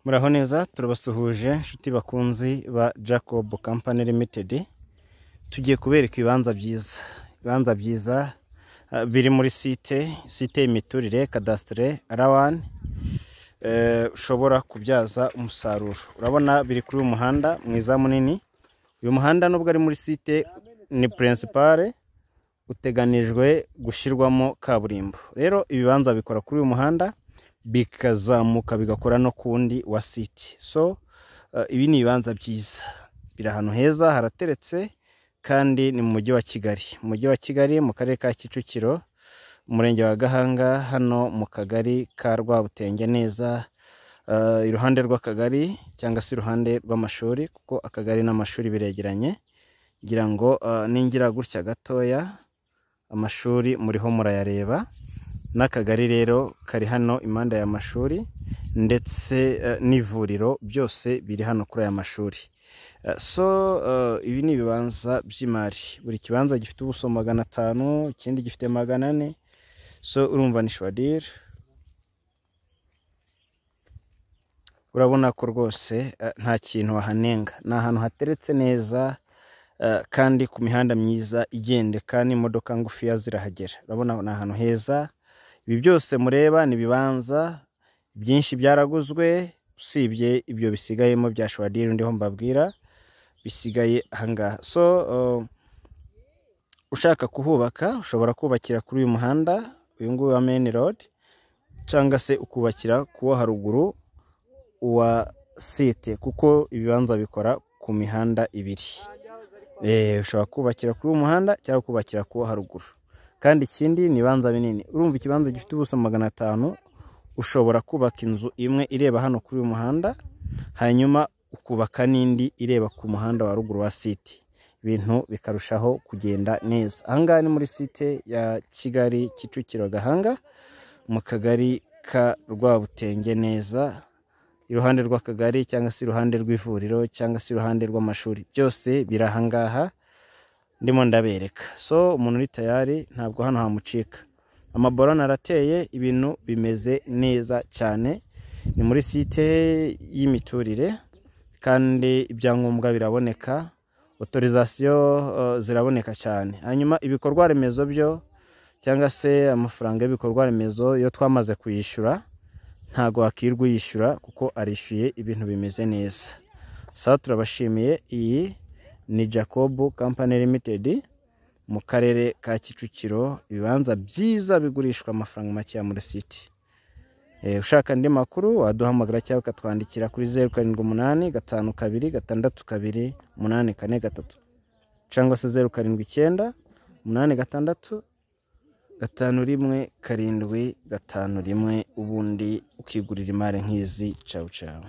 muraho neza turabasuhuje inshuti bakunzi ba jacob company limited tugiye kubereka ibibanza byiza ibibanza byiza ah, biri muri site site y'imiturire kadasitire rawani ushobora kubyaza umusaruro urabona biri kuri uyu muhanda mwiza munini uyu muhanda nubwo ari muri site ni purinsipare uteganijwe gushyirwamo kaburimbo rero ibibanza bikora kuri uyu muhanda bikazamuka bigakora no ku wundi wa siti so eh, ibi ni ibibanza byiza biri ahantu heza harateretse kandi ni mu mujyi wa kigali mu mujyi wa kigali mu karere ka kicukiro umurenge wa gahanga hano mu kagari ka rwabutenge neza eh, iruhande rw'akagari cyangwa se iruhande rw'amashuri kuko akagari n'amashuri biregeranye ngira ngo eh, ningira gutya gatoya amashuri muriho murayareba n'akagari rero kari hano impande aya mashuri ndetse eh, n'ivuriro byose biri hano kuri aya mashuri Eh, so eh, ibi ni ibibanza by'imari buri kibanza gifite ubuso magana atanu ikindi gifite magana ane so urumva ni shwadiri urabona ko rwose eh, nta kintu wahanenga ni ahantu hateretse neza eh, kandi ku mihanda myiza igendeka n'imodoka ngufiya zirahagera urabona ni ahantu heza ibi byose mureba ni ibibanza byinshi byaraguzwe usibye ibyo bisigayemo bya shwadiri ndiho mbabwira bisigaye ahangaha so uh, ushaka kuhubaka ushobora kubakira kuri uyu muhanda uyu nguyu wa main road cyangwa se ukubakira kuwo haruguru uwa site kuko ibibanza bikora ku mihanda ibiri Eh, ushobora kubakira kuri uyu muhanda cyangwa kubakira kuwo haruguru kandi ikindi ni ibibanza binini urumva ikibanza gifite ubuso magana atanu ushobora kubaka inzu imwe ireba hano kuri uyu muhanda hanyuma ukubaka n'indi ireba ku muhanda wa ruguru wa site ibintu bikarushaho kugenda neza ahangaha ni muri site ya kigali kicukiro gahanga mu kagari ka rwabutenge neza iruhande rw'akagari cyangwa se iruhande rw'ivuriro cyangwa se iruhande rw'amashuri byose biri ahangaha ndimo ndabereka so umuntu uri tayari ntabwo hano hamucika amaborone arateye ibintu bimeze neza cyane ni muri site y'imiturire kandi ibyangombwa biraboneka otorizasiyo eh, ziraboneka cyane hanyuma ibikorwa remezo byo cyangwa se amafaranga y'ibikorwa remezo iyo twamaze kuyishyura ntago wakirwa uyishyura kuko arishyuye ibintu bimeze neza saba turabashimiye iyi ni jacob company limited mu karere ka kicukiro ibibanza byiza bigurishwa amafaranga makeya muri siti Eh, ushaka andi makuru waduhamagara cyangwa ukatwandikira kuri zeru karindwi umunani gatanu kabiri gatandatu kabiri umunani kane gatatu cyangwa se zeru karindwi icyenda umunani gatandatu gatanu rimwe karindwi gatanu rimwe ubundi ukigurira imari nk'izi cawu cawu